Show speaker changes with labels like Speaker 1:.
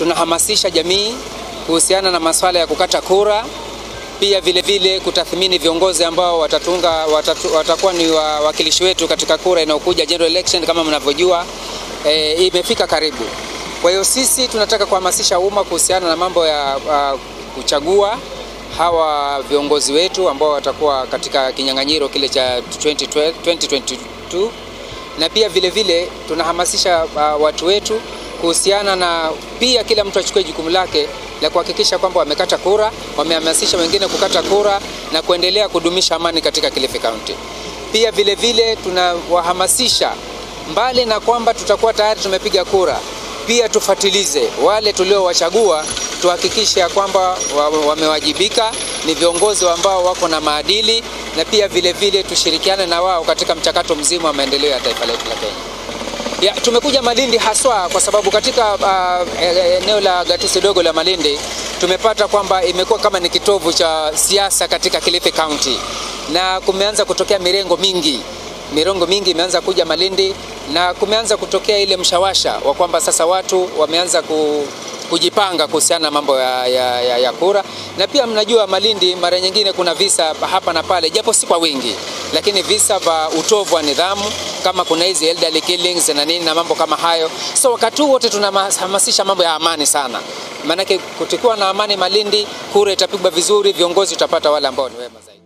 Speaker 1: tunahamasisha jamii kuhusiana na masuala ya kukata kura, pia vile vile kutathmini viongozi ambao watatunga, watatu, watakuwa ni wawakilishi wetu katika kura inayokuja general election. Kama mnavyojua e, imefika karibu. Kwa hiyo sisi tunataka kuhamasisha umma kuhusiana na mambo ya uh, kuchagua hawa viongozi wetu ambao watakuwa katika kinyang'anyiro kile cha 2012, 2022 na pia vile vile tunahamasisha uh, watu wetu kuhusiana na pia kila mtu achukue jukumu lake la kuhakikisha kwamba wamekata kura, wamehamasisha wengine kukata kura na kuendelea kudumisha amani katika Kilifi County. Pia vile vile tunawahamasisha mbali na kwamba tutakuwa tayari tumepiga kura, pia tufatilize wale tuliowachagua, tuhakikishe ya kwamba wamewajibika, ni viongozi ambao wako na maadili, na pia vile vile tushirikiane na wao katika mchakato mzima wa maendeleo ya taifa letu la Kenya. Ya, tumekuja Malindi haswa kwa sababu katika uh, eneo la gatuzi dogo la Malindi tumepata kwamba imekuwa kama ni kitovu cha siasa katika Kilifi County, na kumeanza kutokea mirengo mingi mirongo mingi imeanza kuja Malindi na kumeanza kutokea ile mshawasha wa kwamba sasa watu wameanza ku, kujipanga kuhusiana na mambo ya, ya, ya, ya kura. Na pia mnajua Malindi mara nyingine kuna visa hapa na pale, japo si kwa wingi, lakini visa vya utovu wa nidhamu kama kuna hizi elderly killings na nini na mambo kama hayo. So wakati huu wote tunahamasisha mambo ya amani sana, maanake kutikuwa na amani Malindi, kura itapigwa vizuri, viongozi tutapata wale ambao ni wema zaidi.